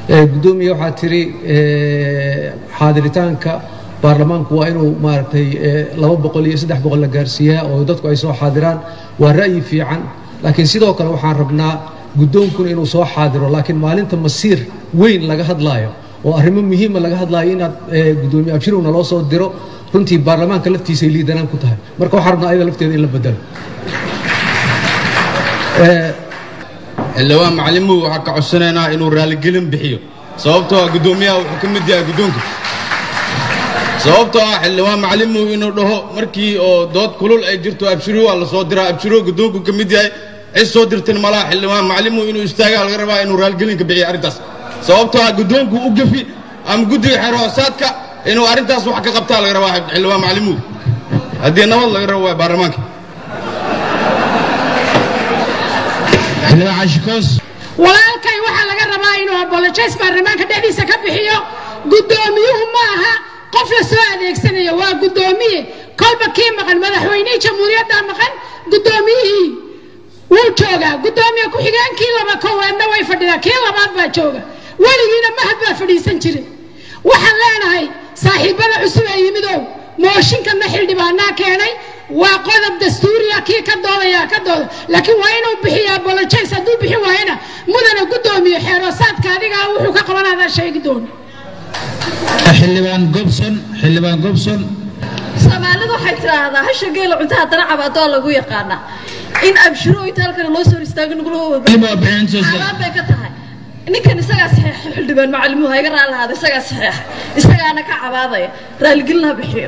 gudoomiye waxaa tiri xaadiritaanka baarlamaanku waa inuu maaragtay laba boqol iyo saddex boqol la gaarsiiyaa oo dadku ay soo xaadiraan waa ra'yi fiican laakiin sidoo kale waxaan rabnaa guddoonkuna inuu soo xaadiro laakiin maalinta masiir weyn laga hadlaayo oo arrimo muhiima laga hadlaayo inaad gudoomiye abshirowna loo soo diro runtii baarlamaanka laftiisay liidanaan ku tahay marka waxaan rabnaa ayada lafteeda in la bedelo xildhibaan macalimuhu waxaa ka codsanaynaa inuu raaligelin bixiyo sababtoo ah guddoomiyaha wuxuu ka mid yahay guddoonka sababtoo ah xildhibaan macalimuhu inuu dhaho markii oo dood kulul ay jirto abshiruhu waa la soo diraa abshiruhu guddoonku ka mid yahay cid soo dirtin malaha xildhibaan macalimuhu inuu istaagaa laga rabaa inuu raaligelinka bixiyo arrintaas sababtoo ah guddoonku u gafi ama guddiga xeerhoosaadka inuu arrintaas wax ka qabtaa laga rabaa xildhibaan macalimuhu haddii nabad laga rabo waa baarlamaanka walaalkay waxaa laga rabaa inuu abolojays baarlamaanka dhexdiisa ka bixiyo guddoomiyuhu ma aha qof la soo adeegsanayo waa guddoomiye kolba kii maqan madaxweynihii jamhuuriyadda maqan guddoomiyihii wuu joogaa guddoomiye ku-xigeenkii laba koowaadna way fadhidaa kii labaad baa jooga weligiina mahad baa fadhiisan jiray waxaan leenahay saaxiibbada cusub ee yimidow mooshinkanna xildhibaanaa keenay waa qodob dastuuriya kii ka doodaya ka dooda laakiin waa inuu bixiyo abolojays hadduu bixin waayana mudana guddoomiye xeeroosaadka adigaa wuxuu ka qabanadaa sheegi doona xildhibaan gobson xildhibaan gobson soomaalidu waxay tidhaahdaa hasha geela cuntaha dana cabaadoo lagu yaqaanaa in abshiro itaalkana loo soo istaago nugulaxaabaan bay ka tahay ninkan isagaa saxeexa xildhibaan macalimuhu ha iga raalahaada isagaa saxeexa isagaana ka cabaadaya raaligelin ha bixiyo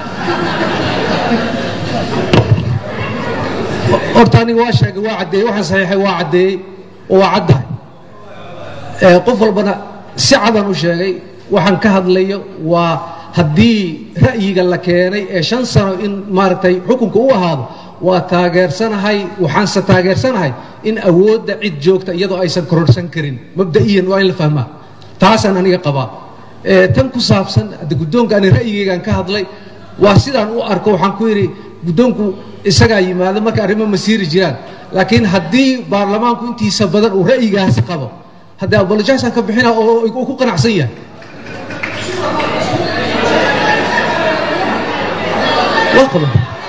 horta aniga waa sheegay waa caddeeyey waxaan saxiixay waa caddeeyey oo waa caddahay qof walbana si cadaan u sheegay waxaan ka hadlayo waa haddii ra'yiga la keenay ee shan sano in maaragtay xukunka u ahaado waa taageersanahay waxaanse taageersanahay in awoodda cid joogta iyadoo aysan kororhsan karin mabda'iyan waa in la fahmaa taasaan aniga qabaa tan ku saabsan hadde guddoonka ani ra'yigaygaan ka hadlay waa sidaan u arko waxaan ku yidhi guddoonku isagaa yimaado marka arrimo masiiri jiraan laakiin haddii baarlamaanku intiisa badan uu ra'yigaasi qabo haddee abolojaysaan ka bixina oo uu ku qanacsan yahay waa qodob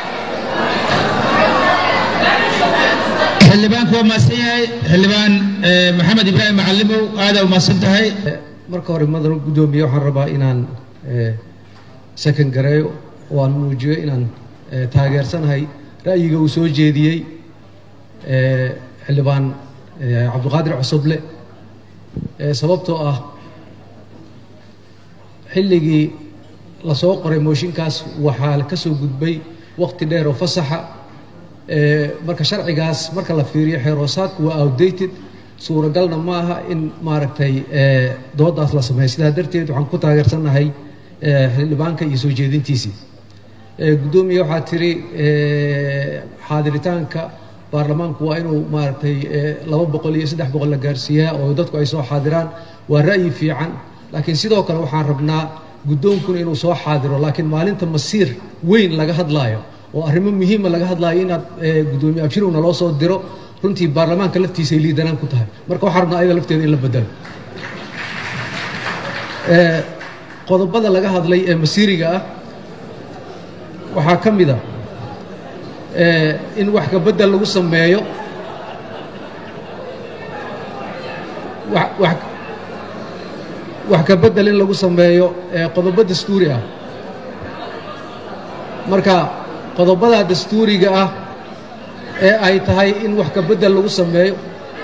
xildhibaanku waa mahadsan yahay xildhibaan maxamed ibraahim macalimow aada u mahadsan tahay marka hore madanu guddoomiye waxaan rabaa inaan sakan gareeyo oo aan muujiyo inaan taageersanahay ra'yiga uu soo jeediyey xildhibaan cabdiqaadir cusuble sababtoo ah xilligii lasoo qoray mooshinkaas waxaa ka soo gudbay waqti dheer oo fasaxa marka sharcigaas marka la fiiriyo xeeroosaadku waa outdated suuragalna ma aha in maaragtay doodaas la sameeyo sidaa darteed waxaan ku taageersannahay xildhibaanka iyo soo jeedintiisii guddoomiye waxaa tiri xaadiritaanka baarlamaanku waa inuu maaragtay laba boqol iyo saddex boqol la gaarsiiyaa oo dadku ay soo xaadiraan waa ra'yi fiican laakiin sidoo kale waxaan rabnaa guddoonkuna inuu soo xaadiro laakiin maalinta masiir weyn laga hadlaayo oo arrimo muhiima laga hadlaayo inaad guddoomiye abshirowna loo soo diro runtii baarlamaanka laftiisay liidanaan ku tahay marka waxaan rabnaa ayada lafteeda in la bedelo qodobada laga hadlay ee masiiriga ah waxaa ka mid a in wax kabedel lagu sameeyo wax kabedel in lagu sameeyo qodobo dastuuri ah marka qodobada dastuuriga ah ee ay tahay in wax kabedel lagu sameeyo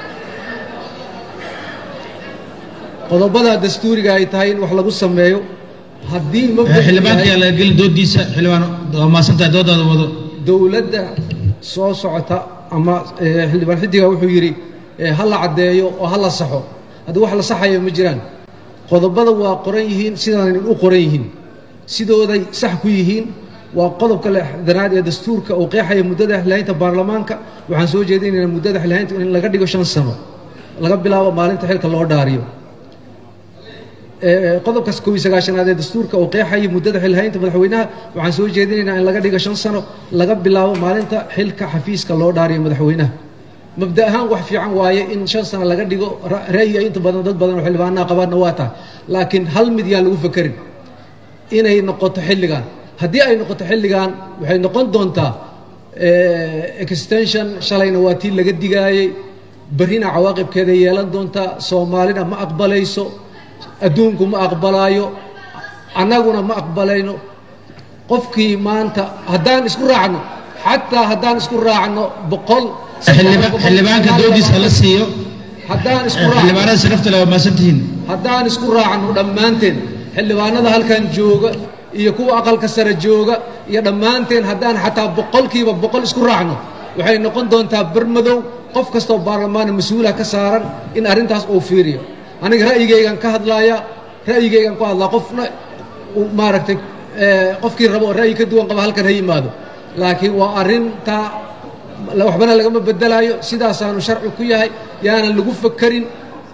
qodobada dastuuriga ay tahay in wax lagu sameeyo haddii xildhibaanka yaa laga gelin doodiisa xildhibaan waa mahadsantahay doodaada wado dowladda soo socota ama xildhibaan xidiga wuxuu yidhi ha la caddeeyo oo ha la saxo haddii wax la saxayo ma jiraan qodobada waa qoran yihiin sidaan u qoran yihiin sidooday sax ku yihiin waa qodobka lexdanaad ee dastuurka uu qeexaya muddada xilhaynta baarlamaanka waxaan soo jeedinaynaa muddada xilhaynta in laga dhigo shan sano laga bilaabo maalinta xilka loo dhaariyo qodobkaas kow iyo sagaashanaad ee dastuurka uu qeexaya muddada xilhaynta madaxweynaha waxaan soo jeedinaynaa in laga dhigo shan sano laga bilaabo maalinta xilka xafiiska loo dhaariyo madaxweynaha mabda ahaan wax fiican waaye in shan sano laga dhigo ra- ra'yiga inta badan dad badan oo xildhibaanaha qabaanna waa tahay laakiin hal mid yaan lagu fekerin inay noqoto xilligan haddii ay noqoto xilligan waxay noqon doontaa eh, extension shalayna waa tii laga digaayey berrina cawaaqibkeeda yeelan doontaa soomaalina ma aqbalayso adduunku ma aqbalaayo annaguna ma aqbalayno qofkii maanta haddaan isku raacno xataa haddaan isku raacno boqol xildhiba- xildhibaanka doodiisa la siiyo haddaan isku Eh, raacno xildhibaanada sharafta leh waa mahadsantihiin haddaan isku raacno dhammaanteen xildhibaanada halkan jooga iyo kuwa aqalka sare jooga iyo dhammaanteen haddaan xataa boqolkiiba boqol isku raacno waxay noqon doontaa bermadow qof kastoo baarlamaana mas-uula ka saaran in arrintaas uu fiiriyo aniga ra'yigaygan ka hadlaaya ra'yigaygan ku hadlaa qofna uu maaragtay eh, qofkii rabo oo ra'yi ka duwan qaba halkan ha yimaado laakiin waa arrintaa la- waxbana lagama bedelaayo sidaasaanu sharci ku yahay yaanan lagu fakerin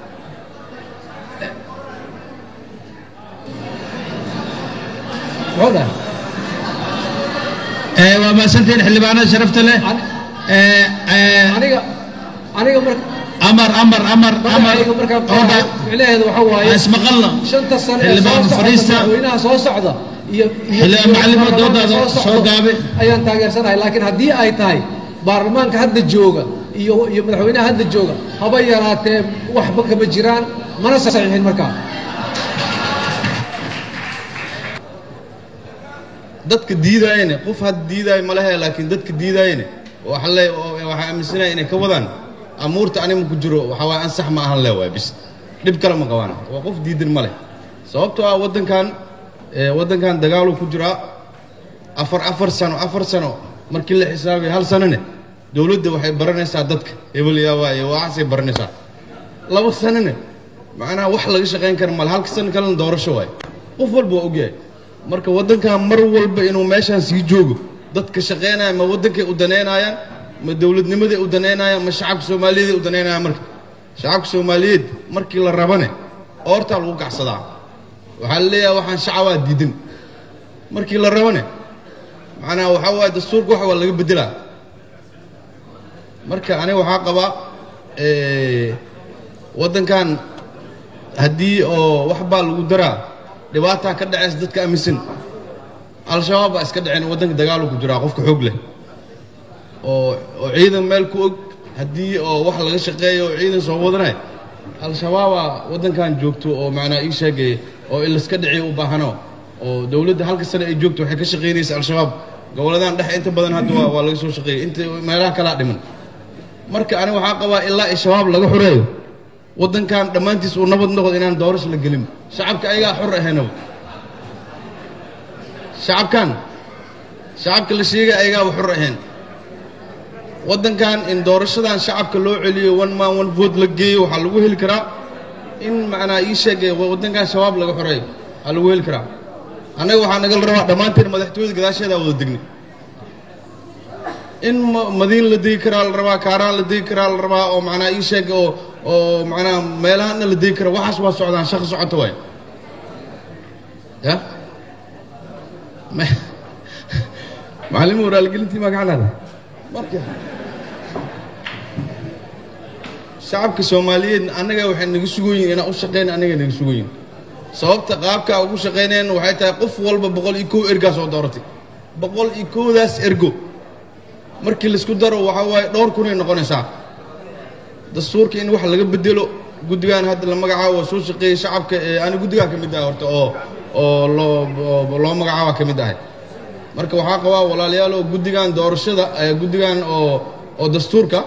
muxuu dhahay Eh, waa mahadsantihiin xildhibaanada sharafta leh An- Eh, eh, aniga aniga mar amar amar amar amar magacayga markaan oo qaaday dha- micnaheedu waxa waaye ismaqalna shanta sano ee xildhibaan soo socda fadhiista. madaxweynaha soo socda iyo iyo- Xildhibaan iyo macallin baarlamaanka doodaada soo soo socdo gaabe. ayaan taageersanahay laakiin haddii ay tahay baarlamaanka hadda jooga iyo iyo madaxweynaha hadda jooga haba yaraatee waxba kama jiraan mana saxiixin markaa dadka diidaayene qof had diidaayo ma lehe laakiin dadka diidaayene waxa le waxaa aaminsanaya inay ka wadaan amuurta anima ku jiro waxaa waaye ansax ma ahan le waay bis dhib kale ma qabaan waa qof diidan ma leh sababtoo ah waddankan eh, waddankan dagaaluu ku jiraa afar afar sano afar sano markii la xisaabiyo hal sanone dowladda waxay baranaysaa dadka hebel yaabaa iyo waxaasay baranaysaa laba sanone macnaha wax laga shaqayn kara male halka sano kalena doorasho waaye qof walba waa ogyahay marka waddankan mar walba inuu meeshaan sii joogo dadka shaqaynaya ma waddankay u danaynayaan ma dowladnimaday u danaynayaan ma shacabka soomaaliyeed ay u danaynayaan marka shacabka soomaaliyeed markii la rabane oortaa lagu gacsadaa waxaa la leeyahay waxaan shacabaa diidan markii la rabane macnaha waxaa waaye dastuurka wax waa laga beddelaa marka aniga waxaa qabaa eh, waddankan haddii oo wax baa lagu daraa dhibaataa ka dhacaysa dadka aaminsan al-shabaab baa iska dhaceen waddanka dagaalu ku jiraa qofka xoog leh oo oo ciidan meel ku og haddii oo wax laga shaqeeyo oo ciidan soo wadanay al-shabaabaa waddankan joogto oo macnaa ii sheegay oo in laska dhiciyo u baahano oo dowladda halka sane ay joogto waxay ka shaqaynaysa al-shabaab gobolladan dhexe inta badan hadda waa waa laga soo shaqeeyay inta meelaha kalaa dhiman marka aniga waxaa qabaa ilaa i shabaab laga xoreeyo waddankan dhammaantiis uu nabad noqdo inaan doorasho la gelin shacabka ayagaa xor ahaynaba shacabkan shacabka la sheegay ayagaaba xor ahayn waddankan in doorashadan shacabka loo celiyo one man one vote la geeyo waxaa lagu heli karaa in macnaa ii sheegay waddankan shabaab laga xoreeyo waxaa lagu heli karaa annaga waxaa nagala rabaa dhammaanteen madaxtooyada gadaasheedaa wada degnay in ma- madiin la degi karaa la rabaa kaaraan la degi karaa la rabaa oo macnaa ii sheeg oo oo macnaa meelahana la degi karaa waxaas waa socdaan shaqo socota waay ya Ma- macallin waraalgelintii maa gacan leedahay marka shacabka soomaaliyeed annaga waxay naga sugoyiin inaan u shaqeyna annaga naga sugoyiin sababta qaabka ugu shaqaynayaan waxay tahay qof walba boqol iyo kow ergaa soo dooratay boqol iyo kowdaas ergo markii laisku daro waxaa waaye dhowr kunay noqonaysaa dastuurka in wax laga bedelo guddigan hadda la magacaabo waa soo shaqeeyey shacabka ee ani guddigaa ka mid ahay horta oo oo loo oo loo magacaaba ka mid ahay marka waxaa qabaa walaalayaal oo guddigan doorashada ee guddigan oo oo dastuurka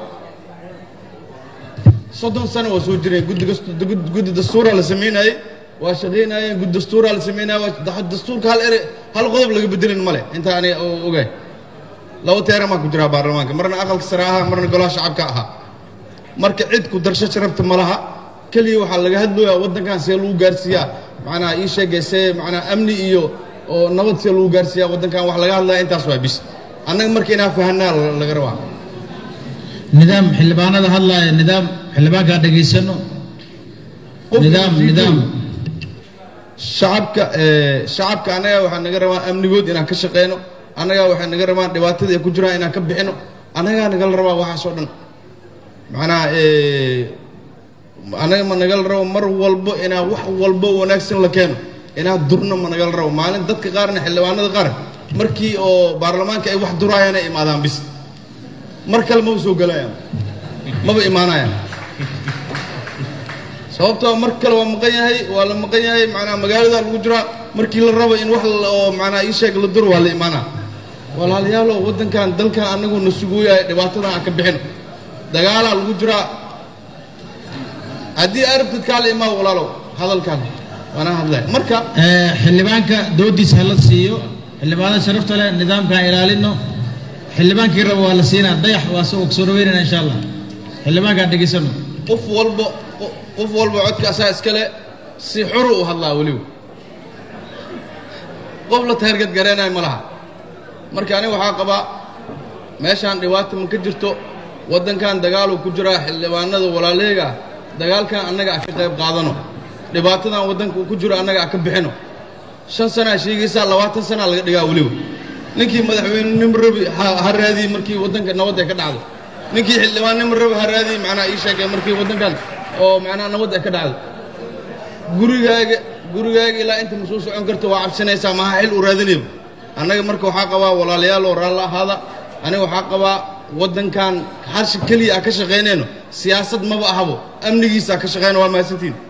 soddon sano waa soo jireen guddi gas- gud- guddi dastuuraa la samaynayey waa shaqaynayeen guddi dastuuraa la samaynaya waa da- dastuurka hal ere hal qodob laga bedelin male inta ani o- ogahay laba teeramaa ku jiraa baarlamaanka marna aqalka sare ahaa marna golaha shacabka ahaa marka cid ku darsho sharafta ma laha keliya waxaa laga hadlooyaa waddankan see lagu gaarsiiyaa macnaha ii sheegay see macnaha amni iyo oo nabad see lagu gaarsiiyaa waddankan wax laga hadlaya intaas waa bis annaga marka inaan fahanaa la- laga rabaa nidaam xildhibaanada hadlaaya nidaam xildhibaankaa dhegaysano Qofka nidaam sii nidaam joogo. shacabka ee, shacabka annaga waxaa naga rabaa amnigood inaan ka shaqeyno annaga waxay naga rabaan dhibaatada ay ku jiraan inaan ka bixino annagaa nagala rabaa waxaas oo dhan macnaha anaga ma nagala rabo mar walbo inaa wax walbo wanaagsan la keeno inaa durno ma nagala rabo maalin dadka qaarna xildhibaanada qaar markii oo baarlamaanka ay wax duraayaan ay imaadaan bis mar kale maba soo gelayaan maba imaanayaan sababtoo mar kale waa maqan yahay waa la maqan yahay macnaa magaalada lagu jiraa markii la rabo in wax oo macnaa ii sheeg la duro waa la imaanaa walaalayaalo waddankan dalkan annagu na suguuyahay dhibaatadan aan ka bixino dagaalaa lagu jiraa haddii arabtid kaa la imaa walaalow hadalkan waana hadlay marka xildhibaanka doodiisa hala siiyo xildhibaanada sharafta leh nidaamkaan ilaalino xildhibaankii rabo waa la siinaa dayax waa soo soo dhaweynana insha allah xildhibaankaan dhegaysano qof walba qof walba codka asaa iskale si xuru u hadlaa weliba qof la taargad gareenayo ma laha marka aniga waxaa qabaa meeshaan dhibaata ma ka jirto waddankan dagaaluu ku jiraa xildhibaanada walaaleega ah dagaalkan annaga ah ka qayb qaadano dhibaatadan waddanka uu ku jiro annaga ah ka bixino shan sanaa sheegaysaa labaatan sanaa laga dhigaa weliba ninkii madaxweynenimo rabi ha raadiyey markii waddanka nabadda ka dhacdo ninkii xildhibaannimo rabi ha raadiyey macnaha ii sheegay markii waddankan oo macnaha nabadda ka dhacdo gurigaaga gurigaaga ilaa inta ma soo socon karto waa cabsanaysaa maha xil u raadinayba annaga marka waxaa qabaa walaalayaal oo raallo ahaada aniga waxaa qabaa waddankan harsha keliya ah ka shaqaynayno siyaasad maba ahabo amnigiisa ka shaqayna waa mahadsantiin